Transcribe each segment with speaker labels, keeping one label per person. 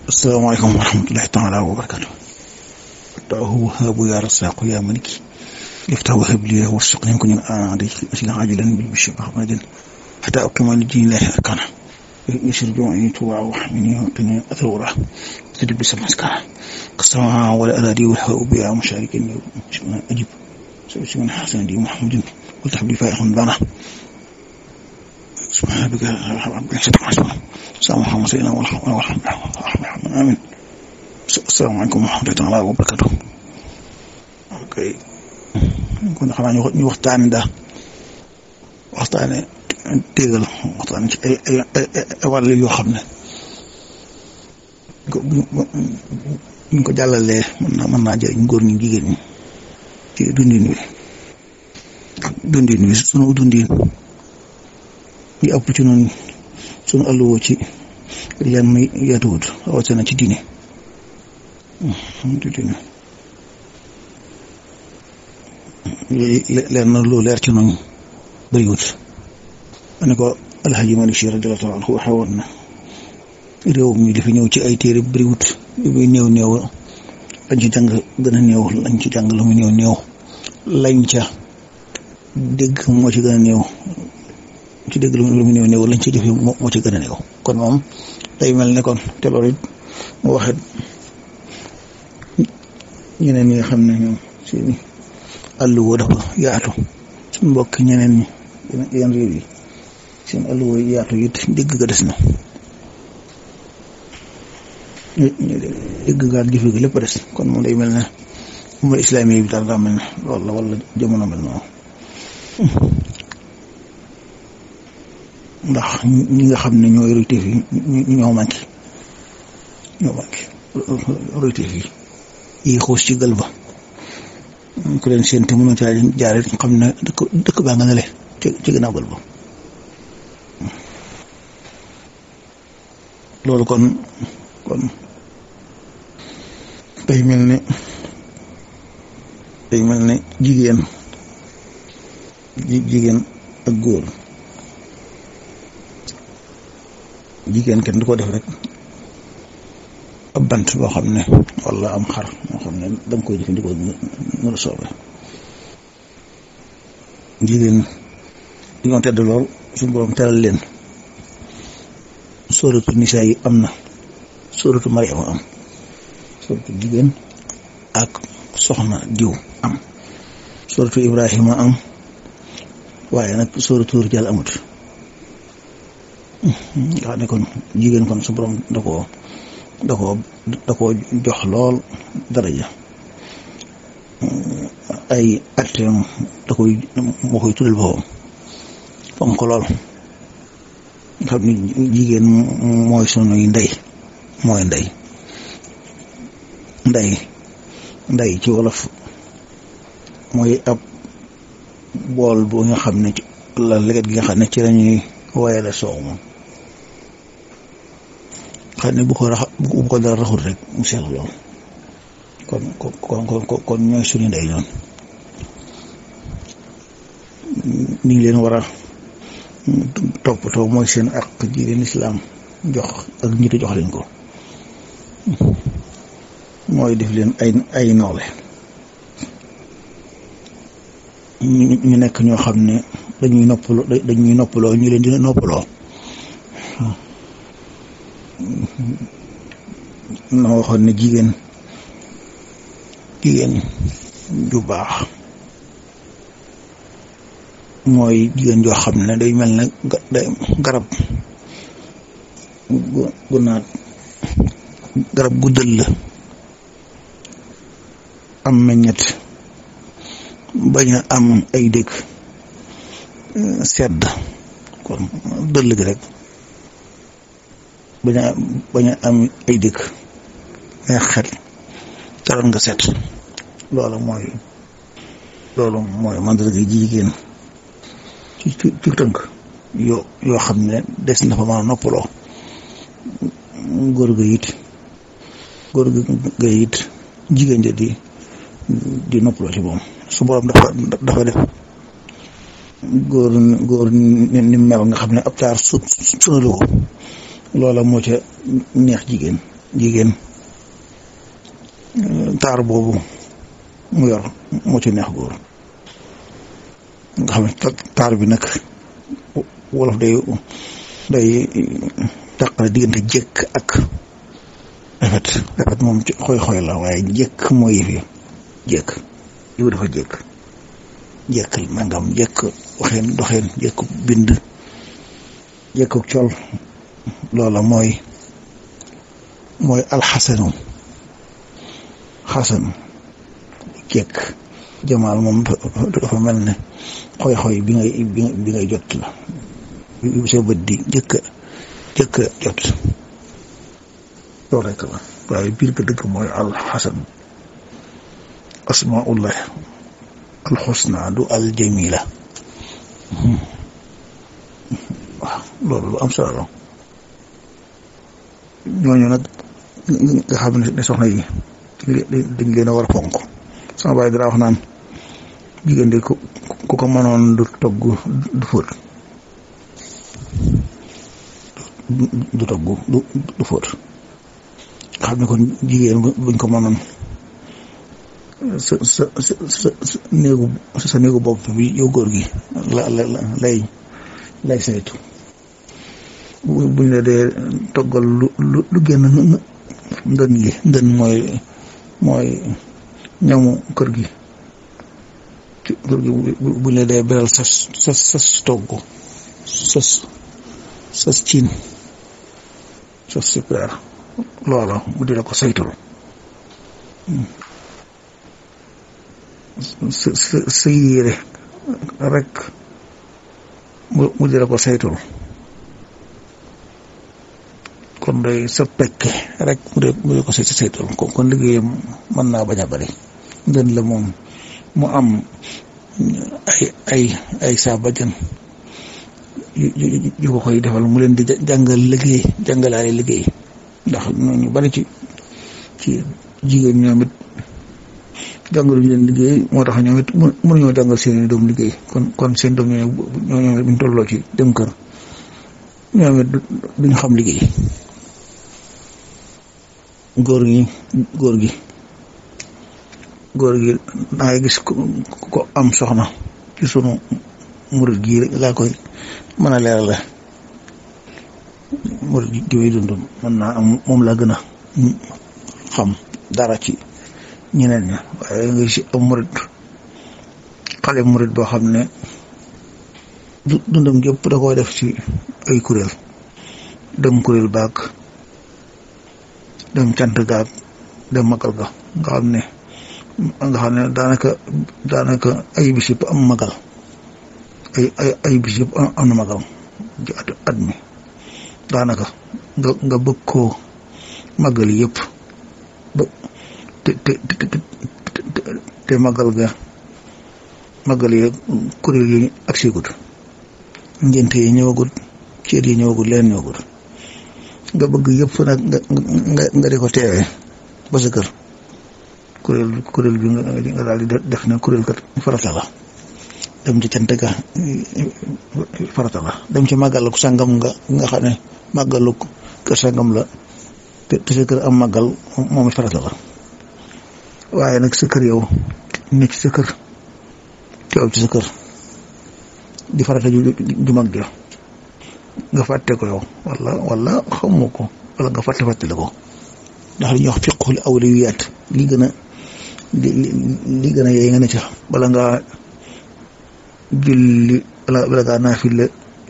Speaker 1: asalaamaaleykum wa rahmatullahi taala wa barakatu taahu habu ya rasaqu ya maliki liftahu habli warsuqni kun aadi asila ajilan bil bishri ahmadin hatta aqima li dinillahi arkana يسر جوعي توع وحمني وقني أثورة تدب سمسكا قصرها ولا أرادي والهواء بها مشاركني أجب سوسي من حسن دي محمد قلت حبلي فائق بنا سبحان ربك ربك صدق عسما السلام عليكم سيدنا والحمد لله آمين السلام عليكم ورحمة الله وبركاته ok kon xanaa ñu waxtaane daal waxtaane téegal waxtaan ci ay ay ay wàll yoo xam ne buñ ko jàllalee mën naa mën naa jëriñ góor ñi jigéen ñi ci dundin wi dundin wi sunu dundin yi ëpp ci noonu sunu alluwoo ci yan muy yaatuwut rawatina ci diine ci diine leer na lu leer ci noonu bëriwut ne ko alxaji Malik Si radiyallaahu anhu waxe woon na réew mi li fi ñëw ci ay téere bëriwut li muy néew néew lañ ci jàng gën a néew lañ ci jàng lu muy néew néew lañ ca dégg moo ci gën a néew ci dégg lu muy néew néew lañ ci jëfe moo ci gën a néew kon moom day mel ne kon te loolu it mu waxet ñeneen ñi nga xam ne ñoom seeni àll woo dafa yaatu suñ mbokk ñeneen ñi yeneen réew yi seen àll woo yaatu it dégg ga des na dégg ga ak jëfe ga lépp des kon moom day mel ne umma islaami bi daal daa mel ne loolu la wala jamono mel noonu ndax ñi nga xam ne ñooy royteef yi ñoo manqué ñoo manqué royteef yi yi xuus ci gël ba ku leen seen te mënu caa jaare xam ne dëkk dëkk baa nga ne le ci ci gannaaw gël ba loolu kon kon day mel ne day mel ne jigéen jigéen ak góor jigéen kenn du ko def rek ab bant boo xam ne wala am xar moo xam ne da nga koy jëfandikoo nu la soobee jigéen dañoo tedd lool suñu borom teral leen sóoratu nisaa yi am na sóoratu Mariama am sóoratu jigéen ak soxna diw am sóoratu Ibrahima am waaye nag sóoratu rijaal amut nga xam ne kon jigéen kon su borom da koo da koo da koo jox lool daraja ay atteem da koy moo koy tuddal boppam fam ko lool xam ni jigéen mooy sunuy ndey mooy ndey ndey ndey ci wolof mooy ab bool bu nga xam ne la leget gi nga xam ne ci lañuy wayale soow moom xam ne bu ko rax bu ko dara raxul rek mu sell lool kon kon kon kon ñooy suñu ndey ñoon ni leen war a toppatoo mooy seen ak ji leen islaam jox ak ñitu jox leen ko mooy def leen ay ay nawle ñu nekk ñoo xam ne dañuy noppaloo dañuy noppaloo ñu leen di noppaloo na waxoon ne jigéen jigéen ju baax mooy jigéen joo xam ne day mel ne garab gu naat garab gu dëll am meññet bañ a am ay dëkk sedd kon dëll gi rek bañ a bañ a am ay dëkk mais xel taroon nga set loolu mooy loolu mooy mandarga jigéen ci ci ci tënk yoo yoo xam ne des na fa mën a noppaloo góor ga it góor ga it jigéen ja di di noppaloo ci moom su borom dafa dafa def góor góor ni mel nga xam ne ab taar su sunalu ko loola moo ca neex jigéen jigéen taar boobu mu yor moo ci neex góor nga xam ne taar bi nag wolof day day tàqale diggante jëkk ak rafet rafet moom ci xoy-xoy la waaye jëkk mooy yëf yi jëkk yow dafa jëkk jëkk nangam jëkk waxeen doxeen jëkk bind jëkk col loola mooy mooy alxasanu xasan jëkk jamaal moom dafa mel ne xoy-xoy bi ngay bi ngay jot la bi sa bët di jëkk jëkk jot loolu rekk la waaye biir ga dëgg mooy alxasan asmaullah alxusna du aljamila waaw loolu lu am solo la ñooñu nag nga xam ne soxna yi dañ leen a war a fonk sama baay dara wax naan jigéen de ku ko mënoon du togg du fóot du togg du du fóot nga xam ne kon jigéen buñ ko mënoon sa sa sa sa néegu sa néegu bopp bi yow góor gi la la lay lay saytu buñ la dee toggal lu lu lu génn ndën gi ndën mooy mooy ñamu kër gi kër gi buñ la dee beral sas sas sas togg sas sas ciin sas super loola mu di la ko saytul sa sa sa yére rek mu di la ko saytul kon day sa pekke rek mu de mu de ko say saytul kon kon liggéeyam mën naa bañ a bari ndën la moom mu am ay ay ay saa bajan yu ko koy defal mu leen di jàngal liggéey jàngalaale liggéey ndax ñu bari ci ci jigéen ñoom it jàngaluñu leen liggéey moo tax ñoom it mënuñoo jàngal seen doom liggéey kon kon seen doom ñoo ñoo buñ tolloo ci dem kër ñoom it duñ xam liggéey góor gi góor gi góor gi dangay gis ko am soxna ci sunu murit gi laa koy mën a leeral la murit gi muy dund mën naa am moom laa gën a xam dara ci ñeneen ña waaye nga si am murit xale murit boo xam ne dundam gépp da koo def ci ay kuréel dem kuréel baag dem cant gaag dem magal ga nga xam ne nga xam ne daanaka daanaka ay bis yëpp am magal ay ay ay bis yëpp am na magal ci at at mi daanaka nga nga bëgg koo magal yëpp ba te te te te magal ga magal yi kuréel yi ak sigut ngénte yi ñëwagut ceet yi ñëwagut leen ñëwagut nga bëgg yëpp nag nga nga di ko teewee ba sa kër kuréel kuréel bi nga daal di def ne kuréel kat farata la dem ci cant ga farata la dem ci màggal ku sàngam nga nga xam ne màggalu kër sàngam la te te sa kër am màggal moom it farata la waaye nag sa kër yow ne ci sa kër teew ci sa kër di farata ju ju mag ja nga fàtte ko yow wala wala xamoo ko wala nga fàtte fàtte la ko ndax li ñuy wax fiqhul awliyaat li gën a li li gën a yee nga ne ca bala ngaa julli bala bala ngaa naafile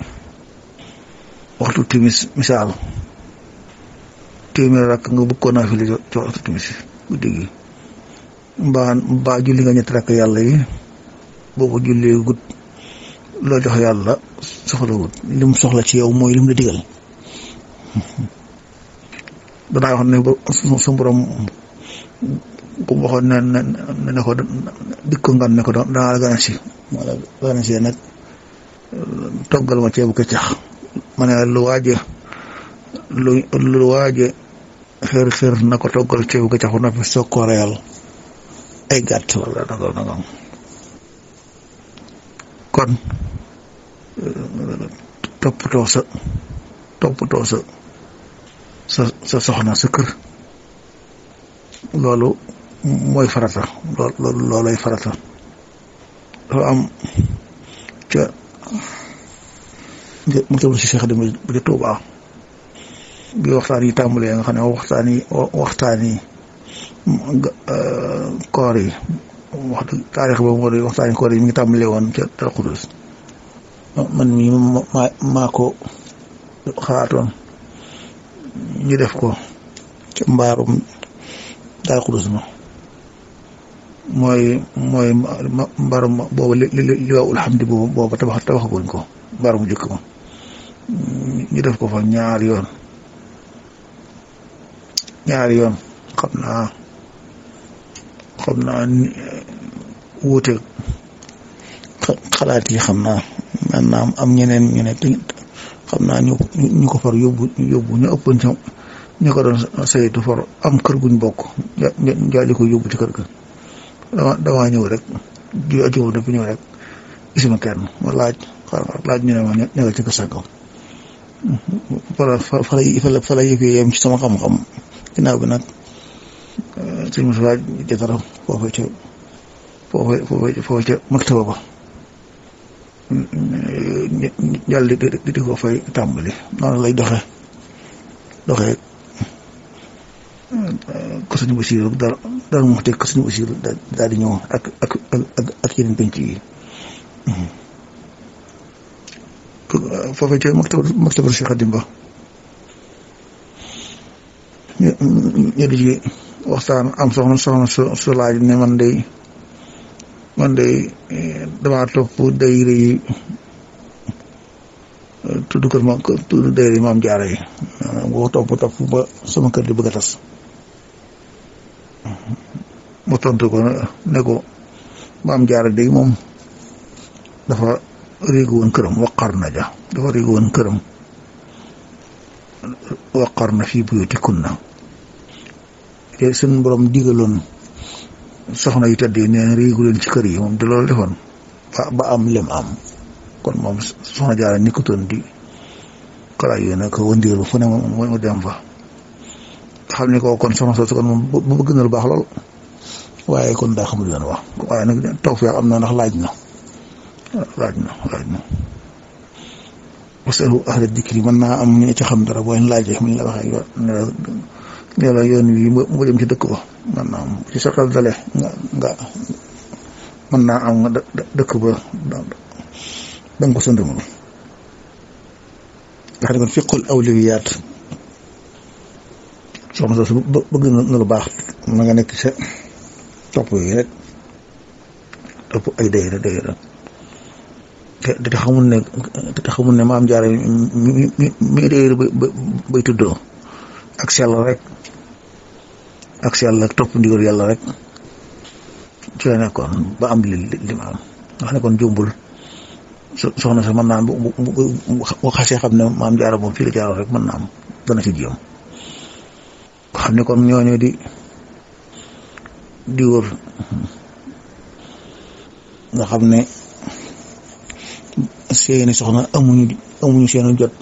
Speaker 1: waxtu timis misaal téeméer rakk nga bëgg koo naafile ci waxtu timis guddi gi mbaa mbaa julli nga ñetti rakk yàlla yi boo ko jullee gut loo jox yàlla soxla wut lim soxla ci yow mooy lim la digal danaa wax ne ba su borom bu waxoon ne ne ne ko dik ko ngan ne ko danaa la gana si ma la gana si nag toggal ma ceebu keccax ma ne lu waaje lu lu waaje xër xër na ko toggal ceebu keccax bu noppi soog koo reyal ay gàtt wala nangam nangam kon toppatoo sa toppatoo sa sa sa soxna sa kër loolu mooy farata loolu loolay farata dafa am ca mu tam si Cheikh Deme bi di Tuubaa bi waxtaan yi tàmbalee nga xam ne waxtaan yi waxtaan yi koor yi wax dëgg taarix boobu moo di waxtaan yi koor yi mi ngi tàmbalee woon ca Daaru Xudoos man mii maa maa ko xalaatoon ñu def ko ca mbaarum Daaru Xudoos ma mooy mooy mbaarum boobu li li li waa alhamdi boobu boobu tabax tabaxaguñ ko mbaarum jëkk ma ñu def ko fa ñaari yoon ñaari yoon xam naa xam naa wuute xalaat yi xam naa maanaam am ñeneen ñu ne xam naa ñu ñu ko far yóbbu yóbbu ñu ëppoon ca ñu ko doon saytu far am kër guñ bokk jaali ko yóbbu ci kër ga dama damaa ñëw rek di ajëw daf ñëw rek gisuma kenn ma laaj laaj ñu ne ma ñëwal ci kër sàngam fala fala fala yëfee yem ci sama xam-xam ginnaaw bi nag suñu mosuwaay jotara foofu ca foofu foofu foofu ca maktaba ba jàll di di di ko fay tàmbali noonu lay doxe doxe ko suñu basiiru dara dara mu teg ko suñu basiiru daal di ñëw ak ak ak ak yeneen penc yi foofu ca maktaba maktaba Cheikh Xadim Ba ñu di ci waxtaan am soxna soxna su su laaj ne man day man day damaa topp dayre yi tudd kër ma tudd dayre yi maam jaara yi boo topp topp ba sama kër di bëgg a tas mu tontu ko ne ko maam jaara day moom dafa réegu woon këram waqar na ja dafa réegu woon këram waqar na fii buyutikunna te seen borom digaloon soxna yu tedd yi nee na réegu leen ci kër yi moom de loolu defoon ba ba am lem am kon moom soxna jaara nikkutoon di kala yu ne ko wëndeelu fu ne mu dem fa xam ne ko kon soxna soosu kon moom bu bëgg na lu baax lool waaye kon daa xamul yoon wax waaye nag taw feex am na ndax laaj na laaj na laaj na wasalu ahla dikri mën naa am ñu ci xam dara boo leen laajee mu la waxee ne la yoon wi mu dem ci dëkk ba mën naa am ci sa xel dale nga nga mën naa am nga dëkk ba da nga ko sëndamul nga xam ne kon fiqul awliyaat soxna soosu bëgg na lu baax na nga nekk sa topp yi rek topp ay dayra dayra te te xamul ne te xamul ne maam jaara mi mi mi dayra bay tuddoo ak sell rek ak sell ak topp ndigal yàlla rek ci la nekkoon ba am li li ma am nga xam ne kon jumbul soxna sax mën naa am bu bu xasee xam ne maam jaara moom fii la jaaroon rek mën naa am dana ci jéem xam ne kon ñooñu di di wër nga xam ne seeni soxna amuñu amuñu seenu jot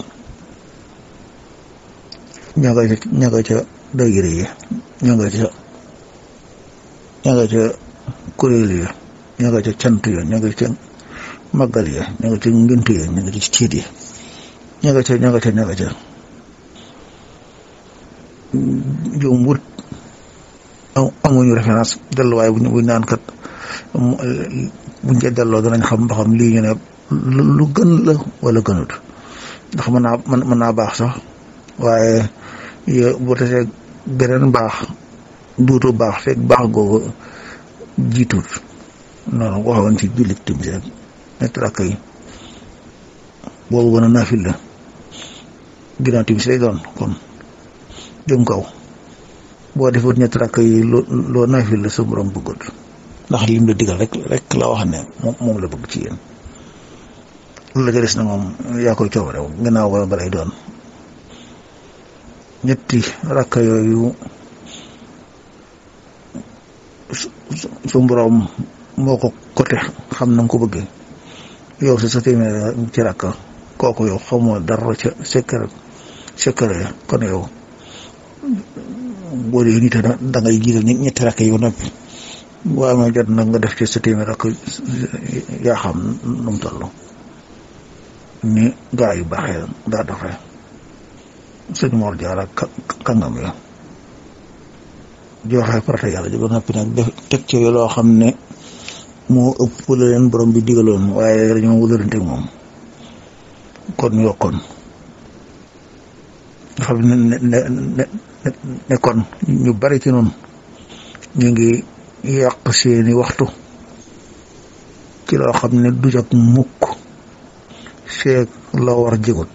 Speaker 1: ña nga ca ña nga ca dayre yi ña nga ca ña nga ca kuréel ya ña nga ca cant ya ña nga ca màggal ya ña nga ca ngént ya ña nga ca ciit ya ña nga ca ña nga ca ña nga ca jombut amuñu référence delluwaay buñ buñ naan kat buñ ca delloo danañ xam ba xam lii ñu ne lu gën la wala gënut ndax mën naa mën naa baax sax waaye yo bu tesee beneen baax duutu baax fekk baax googu jiitut noonu waxoon ci jullit timis rek ñetti rakk yi boobu gën a naafil la ginnaaw timis lay doon kon jëm kaw boo defut ñetti rakk yi loo loo naafil la sa borom bëggut ndax lim la digal rek rek la wax ne moom moom la bëgg ci yéen loolu la ca des na moom yaa koy coobare gannaaw ba balay doon ñetti rakk yooyu su borom moo ko côté xam na nga ko bëggee yow sa sa téeméer ci rakk kooku yow xamoo dara ca secret secret kon yow boo dee nit da ngay jiital ñetti rakk yi ba noppi boo amee jot nag nga def ci sa téeméer rakk yaa xam nu mu toll ni gaa yu baaxee daa doxee sëñ Mor Jaara kàngam ya joxe farata yàlla ji ba noppi nag def teg ci loo xam ne moo ëpp la leen borom bi digaloon waaye dañoo wëlërante moom kon yokkoon nga xam ne ne ne ne kon ñu bari ci noonu ñu ngi yàq seeni waxtu ci loo xam ne du jak mukk feeg la war jégut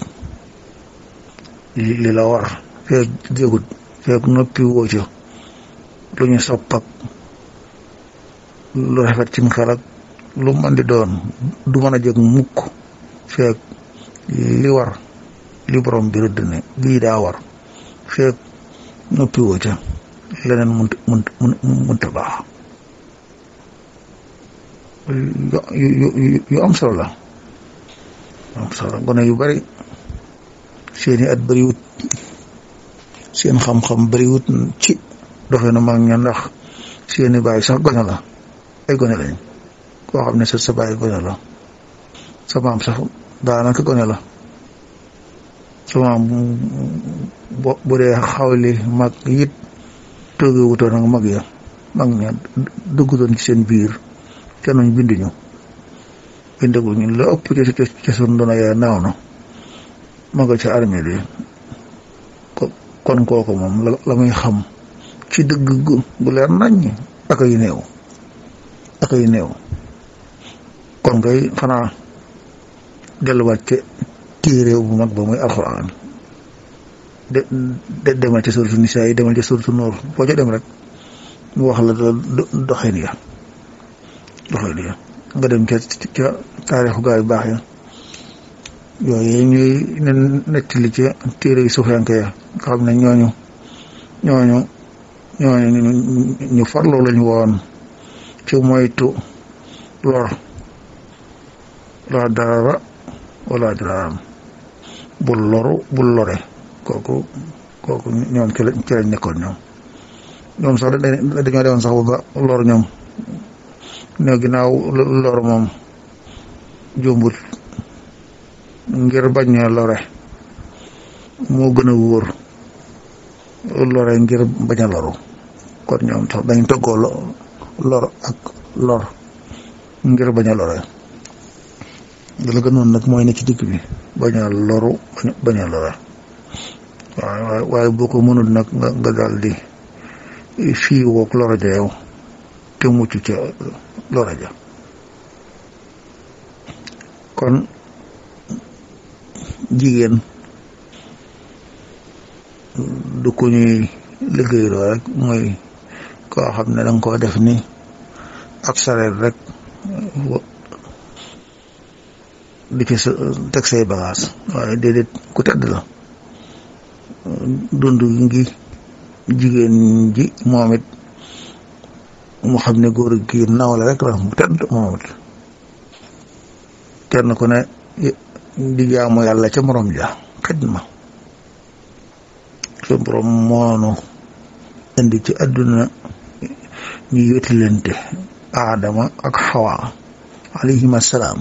Speaker 1: li la war feeg jégut feeg noppi woo ca lu ñu sopp ak lu rafet ci xel ak lu mën di doon du mën a jég mukk feeg li war li borom bi rëdd ne lii daa war feeg noppi woo ca leneen mënut mënut mënut a baax yu yu am solo la am solo gone yu bari seeni at bariwut seen xam-xam bariwut ci doxee na mag ña ndax seeni baay sax gone la ay gone lañ koo xam ne sa sa baay gone la sa maam sax daanaka gone la sa maam bo bu dee xawli mag it toogee wutoon ak mag ya mag ña duggutoon ci seen biir te nuñ binduñu bindaguñu la ëpp ci ci sun doona yaa naaw na ma nga ca armée bi kon kooku moom la muy xam ci dëgg gu leer naññ ak ay néew ak ay néew kon kay xanaa delluwaat ca téere bu mag ba muy alxuraan de de demal ca suratu nisaa yi demal ca suratu noor foo ca dem rek mu wax la doxin ya doxin ya nga dem ca ca taarixu gaa yu baax ya yooyu ñuy ne nettali ca téere yu suufiyanke ya nga xam ne ñooñu ñooñu ñooñu ñu farlu lañu woon ci moytu lor la dara wala daraam bul loru bul lore kooku kooku ñoom ci lañ ci lañ nekkoon ñoom ñoom sax dañoo demoon sax ba lor ñoom ne ginnaaw lor moom jombut ngir bañ a lore moo gën a wóor lore ngir bañ a loru kon ñoom sax dañ toggoo lor ak lor ngir bañ a lore la gënoon nag mooy ne ci digg bi bañ a loru bañ a lore waaw waaye boo ko mënul nag nga nga daal di fii woog loro ja yow te mucc ca loro ja kon jigéen du ko ñuy liggéeyloo rek mooy koo xam ne danga koo def ni ab sareet rek di ci teg say bagage waaye déedéet ku tedd la dund ngi jigéen ji moom it mu xam ne góor gi nawle rek la mu tedd moom it kenn ku ne di jaamu yàlla ca morom ja xidma su borom moonu indi ci àdduna ñu wetilante aadama ak xawa alayhim assalaam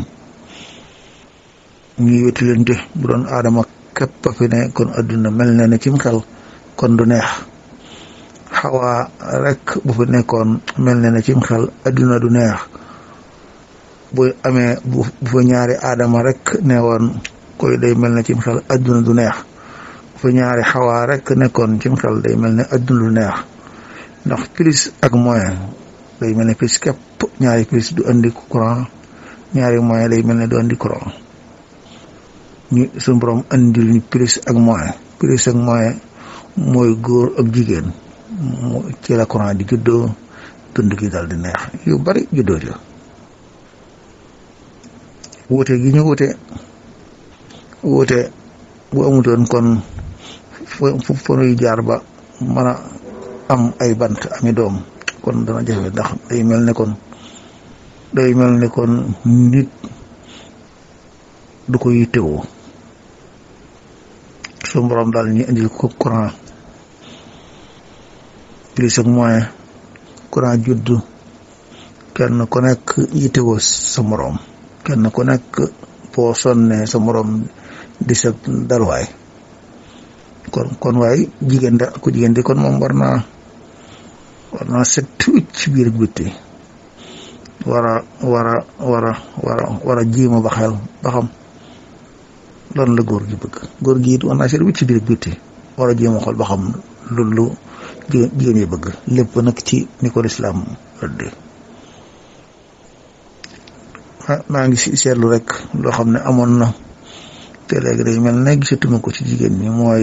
Speaker 1: ñu wetilante bu doon aadama képp fi ne kon àdduna mel na ne cim xel kon du neex xawa rek bu fi nekkoon mel na ne cim xel àdduna du neex bu amee bu fa ñaari aadama rek ne woon koy day mel ne cim xel àdduna du neex bu fa ñaari xawaa rek nekkoon cim xel day mel ne àdduna du neex ndax plus ak moyen day mel ne plus képp ñaari plus du andi courant ñaari moyen day mel ne du andi courant ñu suñu borom andil ñu plus ak moyen plus ak moyen mooy góor ak jigéen ci la courant di juddoo dund gi dal di neex yu bari juddoo jo wuute gi ñu wuute wuute bu amutoon kon fu fu nuy jaar ba mën a am ay bant ami doom kon dana jafe ndax day mel ne kon day mel ne kon nit du ko yittewoo su borom daal ñu indil ko courant plus ak moyen courant juddu kenn ku nekk yittewoo sa moroom kenn ku nekk boo sonnee sa moroom di sa dalwaay kon kon waay jigéen da ku jigéen di kon moom war naa war naa set wicc ci biir bitti war a war a war a war a war a jiima ba xel ba xam lan la góor gi bëgg góor gi it war naa set wicc ci biir bitti war a jiima xool ba xam lu lu jigéen yi bëgg lépp nag ci ni ko lislaam rëdde maa ngi si seetlu rek loo xam ne amoon na te léegi day mel ne gisatuma ko ci jigéen ñi mooy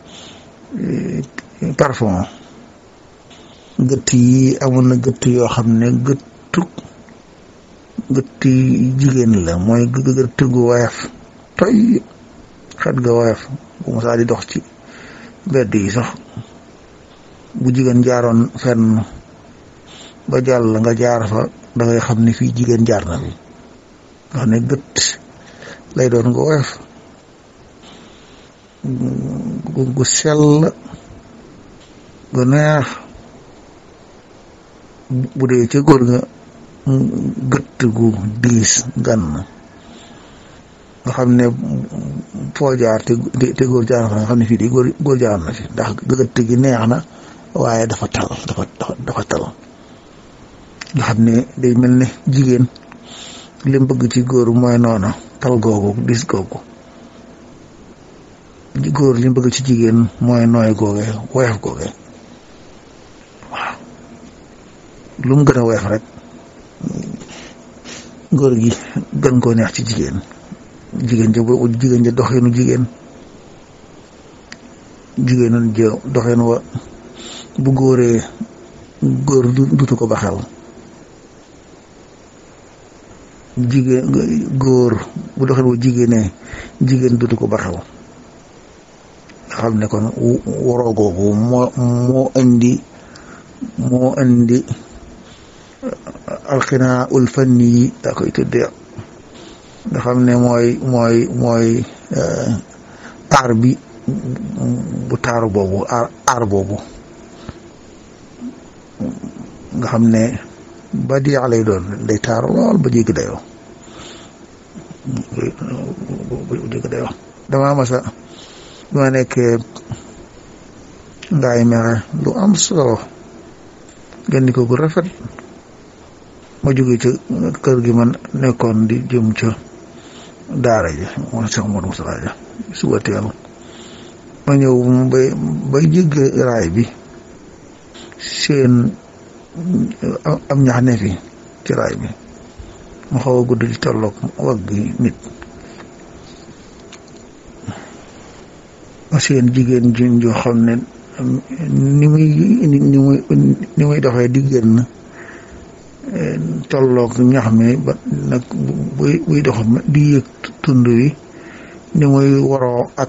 Speaker 1: parfum gëtt yi amoon na gëtt yoo xam ne gëttu gëtt yi jigéen la mooy gëtt gu woyof toy xet ga woyof bu mu saa di dox ci mbedd yi sax bu jigéen jaaroon fenn ba jàll nga jaar fa da ngay xam ne fii jigéen jaar na fi nga xam ne gët lay doon nga woyof gu sell gu neex bu dee ca góor nga gët gu diis gan nga xam ne foo jaar te te góor jaar na fa nga xam ne fii di góor góor jaar na fi ndax gët gi neex na waaye dafa tal dafa dafa tal nga xam ne day mel ne jigéen li mu bëgg ci góor mooy noona tal googu dis googu góor li mu bëgg ci jigéen mooy nooy googe woyof googe waaw lu mu gën a woyof rek góor gi gën koo neex ci jigéen jigéen ja boobu jigéen ja doxeenu jigéen jigéen ja doxeen wa bu góoree góor dutu ko ba xel jigéen góor bu doxeen wa jigéenee jigéen dutu ko ba xel nga xam ne kon waroo googu moo moo indi moo indi alxinaa ul fanni yi daa koy tuddee nga xam ne mooy mooy mooy aar bi bu taaru boobu aar aar boobu nga xam ne ba di lay doon day taaru lool ba jéggi dayoo ba jéggi dayoo damaa masa bi ma nekkee ngaay mexe lu am solo gandi ko gu rafet ma jóge ca kër gi man nekkoon di jëm ca daara ji moom Cheikh Modou Moustapha ja suba teel ma ñëw bay bay jégg raay bi seen am ñax ne fi ci raay bi mu xaw a gudd di tolloog wagg gi nit ma seen jigéen jin joo xam ne ni muy ni muy ni muy doxee di génn tolloog ñax mi ba nag buy buy dox di yëg tund wi ni muy waroo ak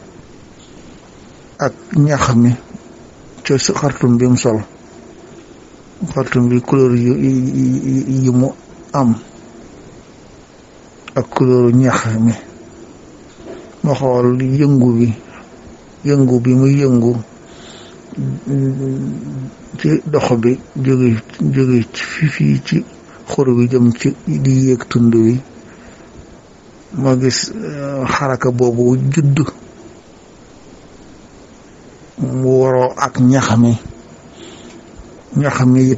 Speaker 1: ak ñax mi ca xartum bi mu sol xartum bi couleur yu yi mu am ak couleur ñax mi ma xool yëngu bi yëngu bi muy yëngu ci dox bi jóge jóge fi fii ci xur bi jëm ci di yéeg tund wi ma gis xaraka boobu judd mu waroo ak ñax mi ñax mi it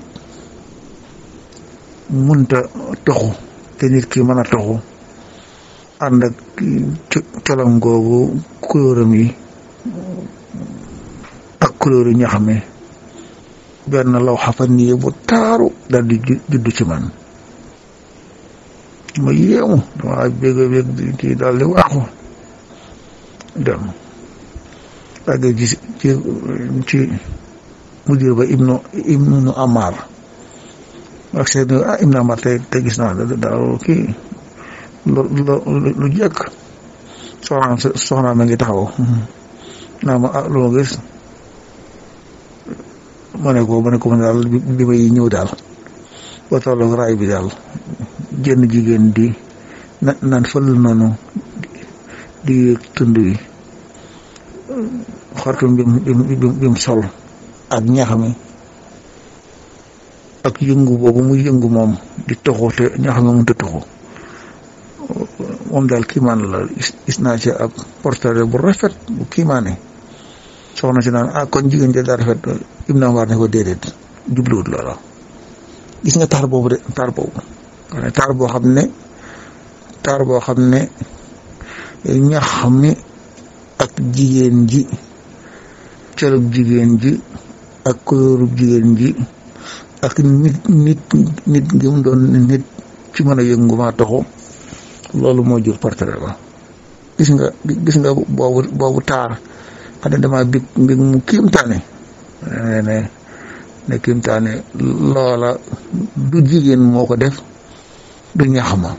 Speaker 1: munta toxu te nit ki mën a toxu ànd ak colam googu couleuram yi ak couleur ñax mi benn law xafan nii bu taaru dal di juddu ci man ma yéemu dama bégg bégg ci daal di waaxu dem àgg ci ci ci mudir ba ibnu ibnu amar ak seen ah ibnu amar te te gis naa daal kii lu lu lu jekk soxnaam soxnaam ma ngi taxaw naa ma ah lu ma gis ma ne ko ma ne ko man daal bi may ñëw daal ba tolloog raay bi daal jënn jigéen di na naan fël noonu di yéeg tund wi xartum bi bi bi mu sol ak ñax mi ak yëngu boobu muy yëngu moom di toxu te ñoo xam ne mënut a toxu moom daal kiimaan la gis naa ci ab portrait bu rafet bu kiimaane soxna si naan ah kon jigéen ja daa rafet Ibn Umar ne ko déedéet jubluwut loola gis nga taar boobu de taar boobu taar boo xam ne taar boo xam ne ñax mi ak jigéen ji colub jigéen ji ak couleur jigéen ji ak nit nit nit gi mu doon nit ci mën a yëngu maa taxu loolu moo jur portrait ba gis nga gis nga boobu boobu taar xam ne dama big mbig mu kiimtaane ne ne ne kiimtaane loola du jigéen moo ko def du ñaxama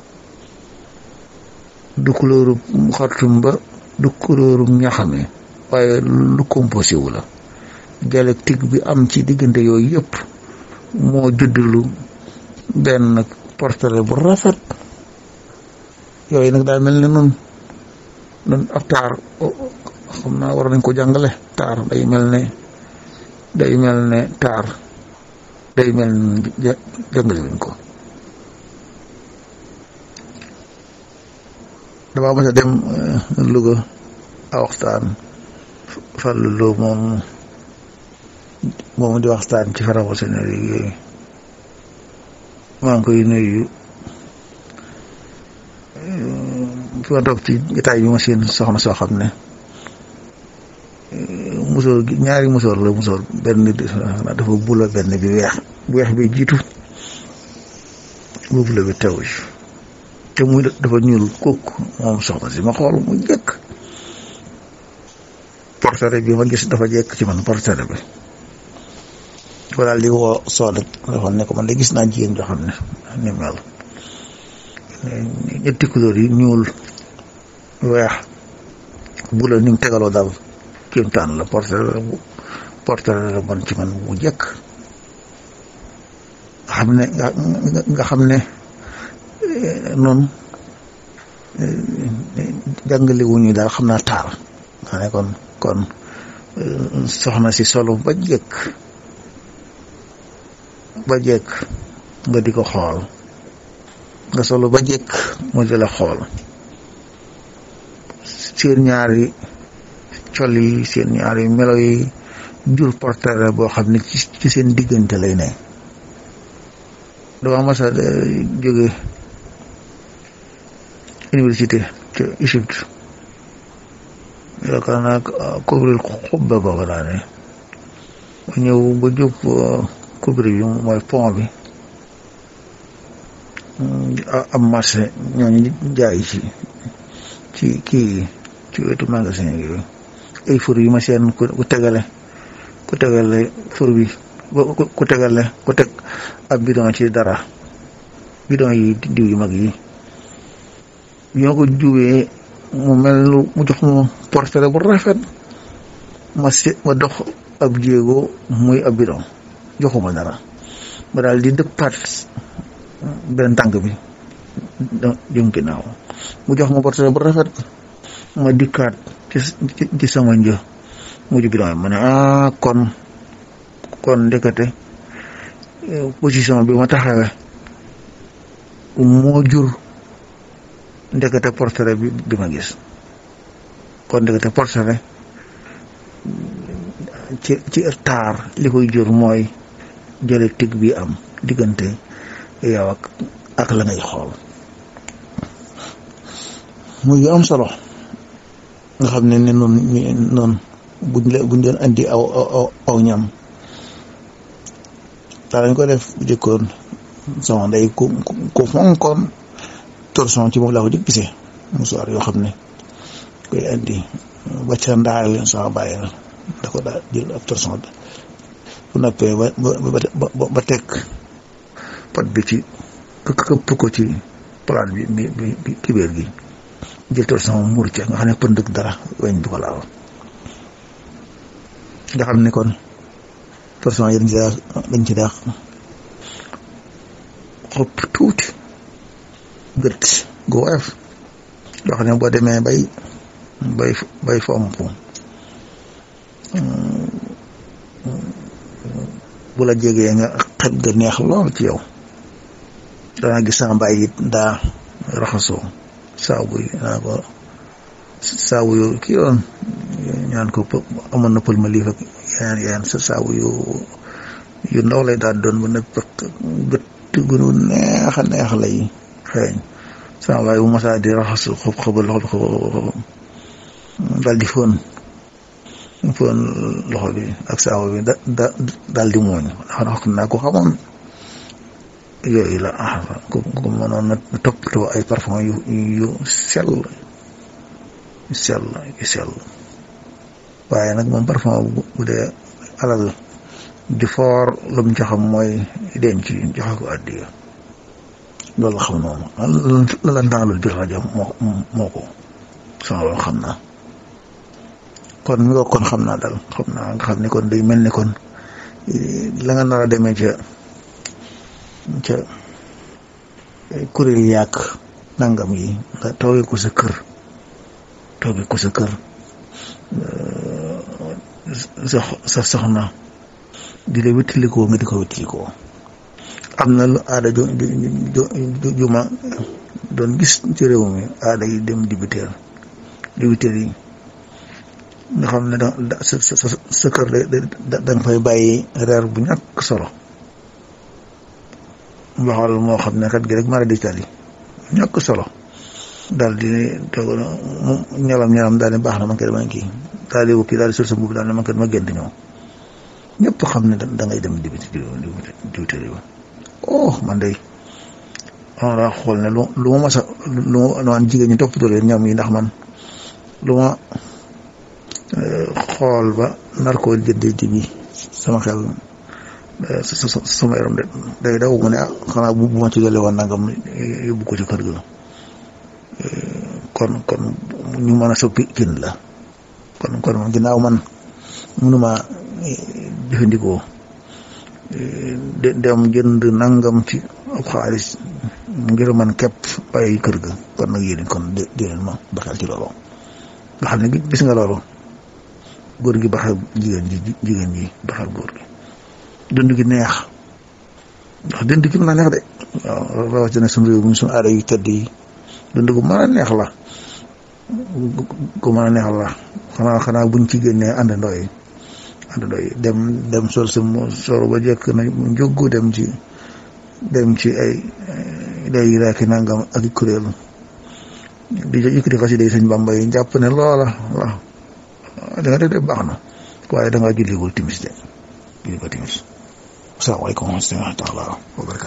Speaker 1: du couleur xartum ba du couleur ñaxame waaye lu composé wu la dialectique bi am ci diggante yooyu yëpp moo juddulu benn portrait bu rafet yooyu nag daa mel ne nun nun ab taar xam naa war nañ ko jàngale taar day mel ne day mel ne taar day mel ne jàngale wuñ ko dama mës a dem Louga a waxtaan Fallou Lo moom moomu di waxtaan ci franc-maçonnerie yooyu maa ngi koy nuyu fi ma toog ci jotaay bi ma seen soxna soo xam ne musóor gi ñaari musóor la musóor benn dafa bula benn bi weex bu weex bi jiitu bu bula bi tew te muy dafa ñuul kukk moom soxna si ma xool mu jëkk portrait bi ma gis dafa jekk ci man portrait bi ko daal di woo soodat dafa ne ko man de gis naa jigéen joo xam ne ni mel ñetti couleur yi ñuul weex bu la ni mu tegaloo daal kéemtaan la portrait la bu portrait la bon ci man bu jëkk nga xam ne nga xam ne noonu jàngale wu ñu daal xam naa taar nga ne kon kon soxna si solo ba jëkk ba jëkk nga di ko xool nga solo ba jëkk mu di la xool seen ñaari col yi seen ñaari melo yi jur portrait boo xam ne ci seen diggante lay ne dama mas a jóge université ca Égypte yaakaar naa couvrir xubba googa daa ne ma ñëw ba jub couvrir bi mooy pont bi am marché ñooñu jaay ci ci kii ci wetu magasin yooyu ay fur yi ma seen ku tegale ku tegale fur bi ku tegale ku teg ab bidon ci dara bidon yi diw yu mag yi ñoo ko juwee mu mel lu mu jox ma portrait bu rafet ma si ma dox ab jéego muy ab bidon joxuma dara ma daal di dëppaat benn tànk bi jëm ginnaaw mu jox ma portrait bu rafet ma dikkaat ci ci sama një mujj bidon ma ne ah kon kon ndekete position bi ma taxawee moo jur ndekete portrait bi bi ma gis kon ndekete portrait ci ci taar li koy jur mooy dialectique bi am diggante yow ak ak la ngay xool muy am solo nga xam ne ne noonu noonu buñ leen buñ leen andi aw aw aw ñam daa lañ ko def bu jëkkoon sama ndey ku ku fonkoon torsion ci moom laa ko jëkk gisee musuwaar yoo xam ne koy andi ba ca ndaar leen sama bàyyi la da ko daa jël ab torsion bu noppee ba ba ba teg pot bi ci këpp ko ci palaat bi bi bi kibéer gi jël torsion muur ca nga xam ne pëndëg dara weñ du ko laal nga xam ne kon torsion yi dañ ci daa dañ ci daa xob tuuti gët gu woyof yoo xam ne boo demee bay bay bay fomp bu bu la jegee nga xet ga neex lool ci yow danaa gis sama mbaay it daa raxasoo saabu yi naa ko saabu yu kii yoon ñaan ko amoon na pël ma lii fak yeneen yeneen sa saabu yu yu ndaw lay daal doon ba ne gët gunu neex a neex lay xeeñ sama waay bu masaa di raxasu xob xobal loxo xob daal di fóon fóon loxo bi ak saabu bi da da daal di mooñ wax naa ko xamoon yooyu la ah ku ku mënoon na toppatoo ay parfum yu yu sell yu sell yu sell waaye nag moom parfum bu dee alal di foor lu mu joxam mooy denc joxe ko addiya loolu xam noonu la la ndaalul bir rajo moo moo ko sama loolu xam naa kon mi ko kon xam naa dal xam naa nga xam ni kon day mel ni kon la nga nar a demee ca ca kuréel yàq nangam yi nga toogee ko sa kër toogee ko sa kër sa sa soxna di la wéttilikoo nga di ko wéttilikoo am na lu aada ju ju ma doon gis ci réew mi aada yi dem dibiteer dibiteer yi nga xam ne da sa sa sa kër da da nga fay bàyyi reer bu ñàkk solo waxal moo xam ne kat gi rek mara digital yi ñàkk solo daal di toog mu ñalam ñalam daal ne baax na man kay dama kii daal di kii daal di sol sa mbubb daal ne man kay dama gént ñëw ñëpp xam ne da ngay dem dibiti dibiteri ba oh man day on daa xool ne lu lu ma masa lu ma naan jigéen ñi toppatoo leen ñam yi ndax man lu ma xool ba nar koo jëndee ji bi sama xel sama yaram de day daw mu ne ah xanaa bu ma ci gële woon nangam yóbbu ko ci kër ga kon kon ñu mën a soppi kin la kon kon man ginnaaw man mënuma jëfandikoo dem jënd nangam ci ab xaalis ngir man képp bàyyi kër ga kon nag yéen kon di leen ma baxal ci loolu nga xam ne gis nga loolu góor gi baxal jigéen ji jigéen ji baxal góor gi dund gi neex ndax dund gi mën a neex de waaw rawatina suñu réew mi suñu aada yu tëdd yi dund gu mën a neex la gu mën a neex la xanaa xanaa buñ ci génnee àndandoo yi àndandoo yi dem dem sol sa soro ba jekk na njóggu dem ci dem ci ay day raaki nangam ak kuréel di yëkkati xasida yi sëñ Bamba yi jàpp ne loola waaw da nga def de baax na waaye da ngaa julligul timis de julli ko timis asalaamaaleykum wa rahmatulah wa barakatu